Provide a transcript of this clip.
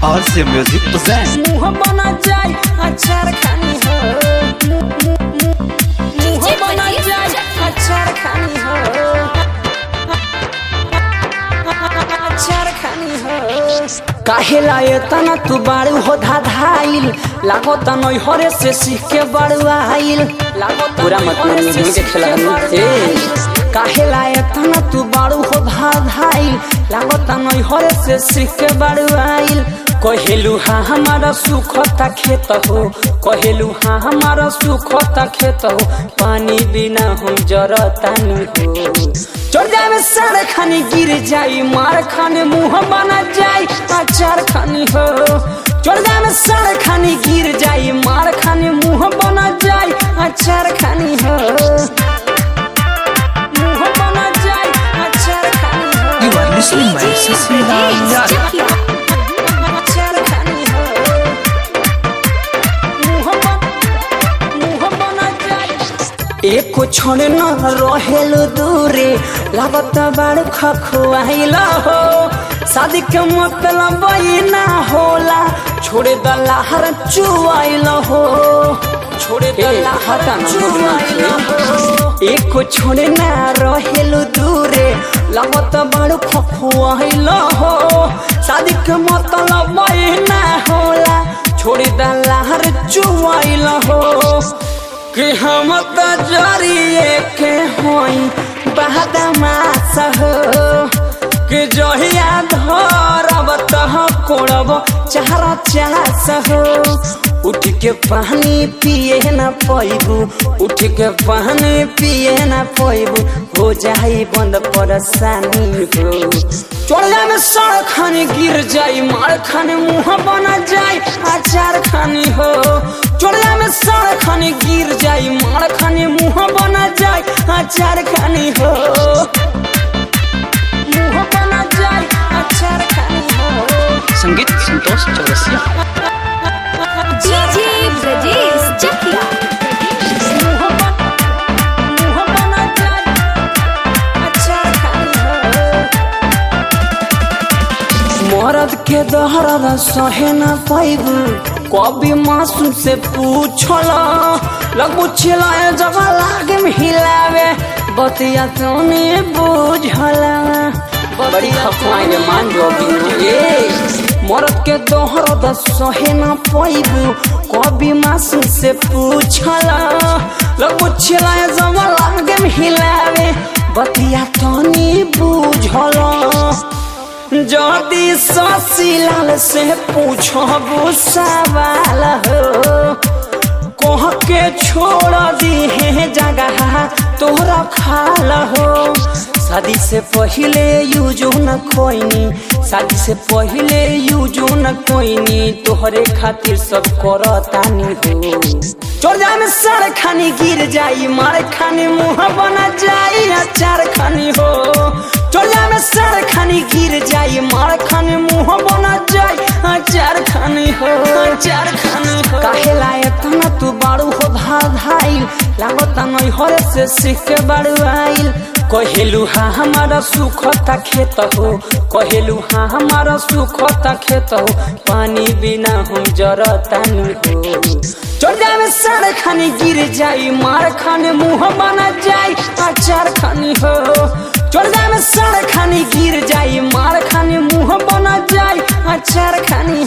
और से music present मुंह बना जाए अचार खानी हो मुंह बना जाए अचार खानी हो अचार खानी हो काहे लाए तना तू बाड़ू हो धाधाइल लागो त नई हरे से सीख के बाड़ू आइल लागो त पूरा मत मन में देखे लगन ए काहे लाए तना तू बाड़ू हो धाधाइल लागो त नई हरे से सीख के बाड़ू आइल कहेलू हाँ हमारा सुखता खेत हो कहेलू हाँ हमारा सुखता खेत हो पानी बिना हम जरतानी हो चढ़ जाए में सारे खानी गिर जाई मार खाने मुंह बना जाई अचार खानी हो चढ़ जाए में सारे खानी गिर जाई मार खाने मुंह बना जाई अचार खानी हो मुंह बना जाई अचार खानी हो You are listening my Sasri Lal अचार खानी हो मुंह बन मुंह बना जाई एको क्षण न रहेल दूरे लागत बाड़ खखुआइल हो शादी के मतलब ई ना होला छोड़े दलाहर चुआइल हो छोड़े दलाहर चुआइल हो एको क्षण ना रहेल दूरे लागत बाड़ खखुआइल हो शादी के मतलब ई ना होला छोड़े दलाहर चुआइल हो कि हम त जरिए के होई बहदमास हो कि जहिया धरब तह कोड़ब चार चास हो उठ के पानी पिए न पैबू उठ के पानी पिए न पैबू हो जाई बंद परेशानी हो चढ़ जाए में सड़ खाने गिर जाई मार खाने मुंह बना जाई अचार खानी हो चढ़ जाए में सड़ खाने गिर जाई मार खाने मुंह बना जाई अचार खानी हो मुंह बना जाई अचार खानी हो संगीत संतोष चौरसिया डीजे ब्रजेश चकिया मुंह बन- मुंह बना जाई अचार खानी हो मरद के दहरद सहे न पैबू कभी मासूम से पूछल लगबू चिल्लाए जब लागे में हिलावे बतिया तोने बुझल बड़ी खफाएंगे मान जो अभी ए मरद के दहरद सहे न पैबू कभी मासूम से पूछल लगबू चिल्लाए जब लागे में हिलावे बतिया तोने बुझल जदि ससीलाल से पूछबू सवाल हो कह के छोड़ दी है जगह तोहरा खाल हो शादी से पहले यूजो न कोईनी शादी से पहले यूजो न कोईनी तोहरे खातिर सब करतानी हो चोर जाए में सड़ खानी गिर जाई मार खानी मुंह बना जाई अचार खानी हो चोर जाए में सड़ खानी गिर जाई मार खानी मुंह बना जाई अचार खानी हो अचार खानी हो काहे लायक न तू बाड़ू हो धाधाइल लागत नई हरे से सीख के बाड़ू आइल कहेलू हाँ हमारा सुखता खेत हो कहेलू हाँ हमारा सुखता खेत हो पानी बिना हम जरतानी हो चढ़ जाए में सारे खाने गिर जाई मार खाने मुंह बना जाई अचार खानी हो चढ़ जाए में सारे खाने गिर जाई मार खाने मुंह बना जाई अचार खानी